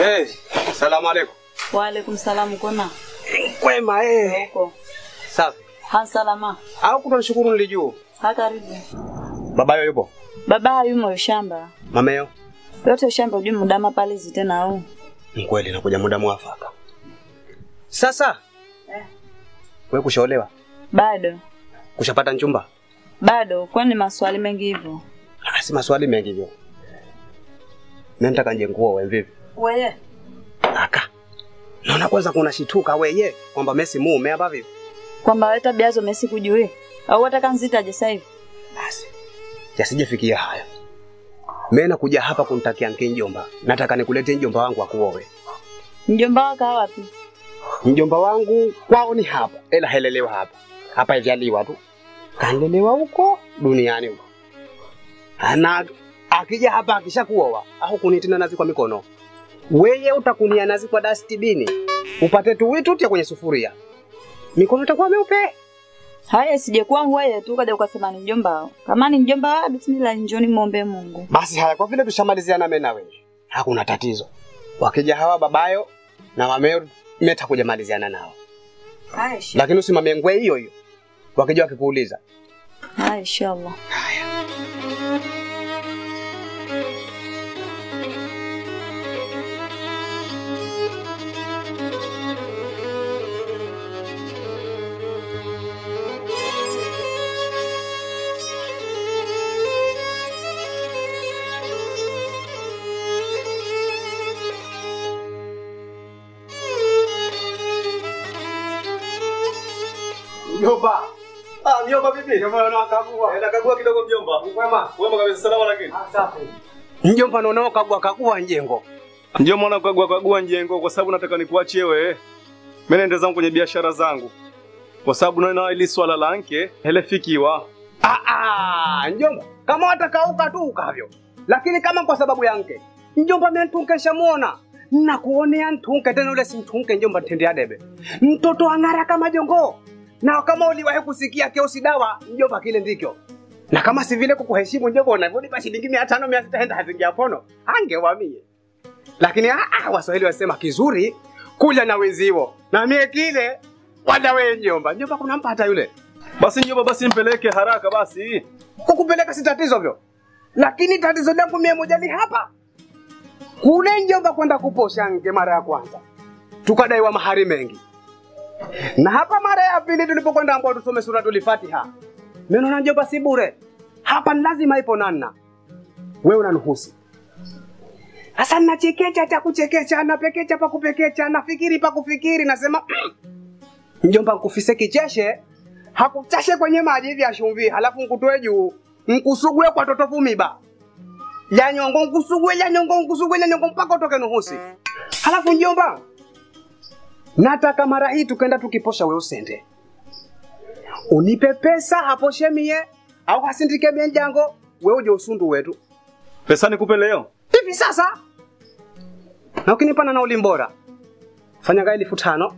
Eh, salamu alaikum. Waalaikum salam kona. Kwema eh. Uko. Safi. Han salama. Au kutonishukuru nilijua. Ha karibu. Babayo yupo? Baba yumo shamba. Mameyo? Yote shamba ujui mudama pale tena au. Ni kweli nakuja muda mwafaka. Sasa Eh. wewe kushaolewa? Bado. Kushapata mchumba? Bado kwani maswali mengi hivyo. Ah, si maswali mengi hivyo. Mimi nataka nje nguo wewe vipi? Wewe. Aka. Naona kwanza kuna shituka weye kwamba Messi mume hapa vipi? Kwamba wewe tabia zo Messi kujui. Au wataka nzitaje sasa hivi? Basi. Yasijefikia haya. Mimi nakuja hapa kunitakia nke njomba. Nataka nikulete njomba wangu akuowe. Mjomba wako wapi? Mjomba wangu kwao ni hapa, ila helelewa hapa. Hapa ijaliwa tu. Kalelewa huko duniani huko. Ana akija hapa akishakuoa au kunitina nazi kwa mikono. Weye utakunia nazi kwa dustbin. Upate tu witu tia kwenye sufuria. Mikono itakuwa meupe. Haya sije kwangu wewe tu kaja ukasema ni mjomba wao. Kama ni mjomba wao bismillah njoni muombe Mungu. Basi haya kwa vile tushamaliziana mimi na wewe. Hakuna tatizo. Wakija hawa babayo na mameo meta kuja maliziana nao. Haya inshallah. Lakini usimamie ngwe hiyo hiyo. Wakija wakikuuliza. Haya inshallah. Mjomba. Ah, mjomba vipi? Mjomba unakagua. Nakagua kidogo mjomba. Kwema. Wema kabisa salama lakini. Safi. Mjomba naona kagua kagua njengo. Mjomba nakagua kagua njengo kwa sababu nataka nikuachie wewe. Mimi naenda zangu kwenye biashara zangu. Kwa sababu naona ili swala la nke helefikiwa. Ah ah, njomba. Kama watakauka tu ukavyo. Lakini kama kwa sababu ya mke. Njomba mimi ntunke shamuona. Nakuonea ntunke tena ule si ntunke njomba tendea debe. Mtoto ang'ara kama jongo. Na kama uliwahi kusikia kiosi dawa, njomba kile ndikyo. Na kama si vile kukuheshimu njomba unavyonipa shilingi 500 600 henda hazingia pono. Angewamie. Lakini ah, ah, Waswahili wasema kizuri kuja na wenziwo. Na mie kile wala wewe njomba. Njomba kuna mpata yule. Basi njomba basi mpeleke haraka basi. kukupeleka si tatizo vyo, lakini tatizo langu mie moja ni hapa kule Njomba kwenda kuposha nge mara ya kwanza tukadaiwa mahari mengi, na hapa mara ya pili tulipokwenda ambao tusome suratul Fatiha, meno na Njomba si bure, hapa ni lazima ipo nanna. Wewe unanuhusi sasa, nachekecha cha kuchekecha, napekecha pa kupekecha, nafikiri pa kufikiri, nasema Njomba nkufise kicheshe hakuchashe kwenye maji hivi ya chumvi, halafu nkutoe juu nkusugue kwa totofu miba ya nyongo nkusugue ya nyongo nkusugue ya nyongo mpaka utoke nuhusi. Halafu njomba, nataka mara hii tukenda tukiposha, we usende unipe pesa haposhe mie au hasindike mie njango, we uje usundu wetu Pesa nikupe leo. hivi sasa, na ukinipana na ulimbora fanya gaa elfu tano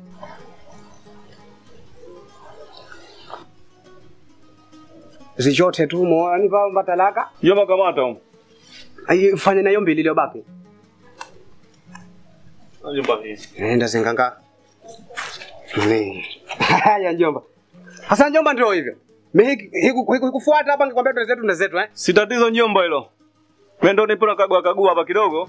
zichote tu moanipa mbatalaka Njomba kamata huko. Ai, fanya nayo mbili iliyobaki Njomba hii. enda zinganga Ni. haya njomba hasa njomba ndio hivyo Mimi hiku- hiku- hikufuata hapa ngikwambia ndo zetu ndo zetu eh Si tatizo njomba hilo. Wewe ndio nipo nakagua kagua hapa kidogo.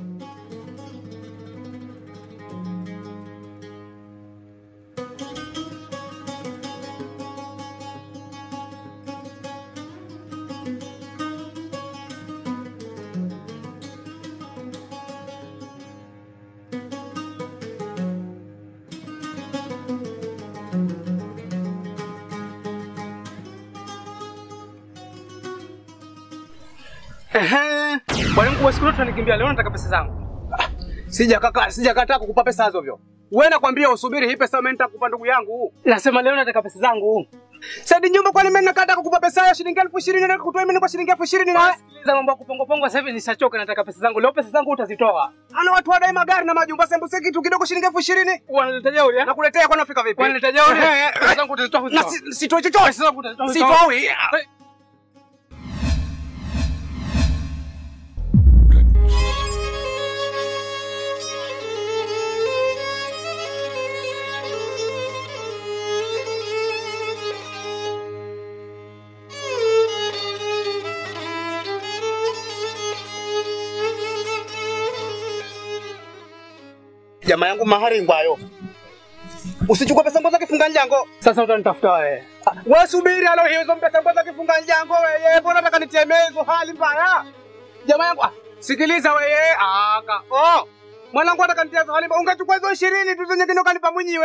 Ehe. Bwana mkuu siku zote nikimbia leo nataka pesa zangu. Sija kaka, sija kataa kukupa pesa hizo vyo. Wewe nakwambia usubiri hii pesa mimi nitakupa ndugu yangu. Nasema leo nataka pesa zangu. Sadi nyumba kwani mimi nakataa kukupa pesa ya shilingi elfu ishirini na kutoa mimi kwa shilingi elfu ishirini na Sikiliza mambo ya kupongo pongo sasa hivi nishachoka nataka pesa zangu. Leo pesa zangu utazitoa. ana watu wadai magari na majumba sembuse kitu kidogo shilingi elfu ishirini Wanaleta jeuri. eh? nakuletea kwani unafika vipi? Wanaleta jeuri. Eh, eh, Pesa zangu utazitoa Na kuzitoa. si- sitoi chochote. Pesa zangu utazitoa. Sitoi. Jamaa yangu mahari ngwayo. Usichukue pesa ngoza kifunga njango. Sasa utanitafuta wewe. Wewe subiri halo hizo pesa ngoza kifunga njango wewe. Mbona nataka nitemee hizo hali mbaya? Jamaa yangu ah, sikiliza wewe. Aka. Oh. Mwanangu anataka nitie hizo hali mbaya. Ungechukua hizo 20 tu zenye kino kanipa mwenyewe.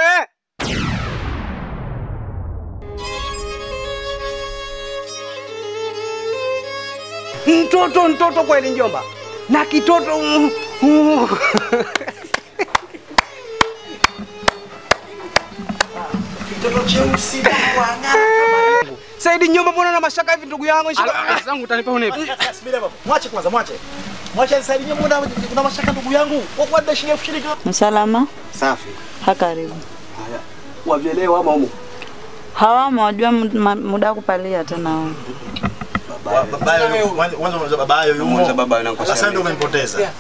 Mtoto mtoto kweli njomba. Na kitoto mm, mm. Saidi nyumba mbona na mashaka hivi ndugu yangu? Pesa zangu utanipa unipe. Subiri baba. Mwache kwanza, mwache. Mwache nisaidie muda kuna mashaka ndugu yangu. Kwa kwa shilingi elfu ishirini. Msalama Safi. hakaribu. Wavyelewa ama umu? Hawamo wajua mu- ma- muda wa kupalia tena wao. Baba yao, mwanzo mwanzo baba yao yumo. baba yangu. Sasa ndio umempoteza.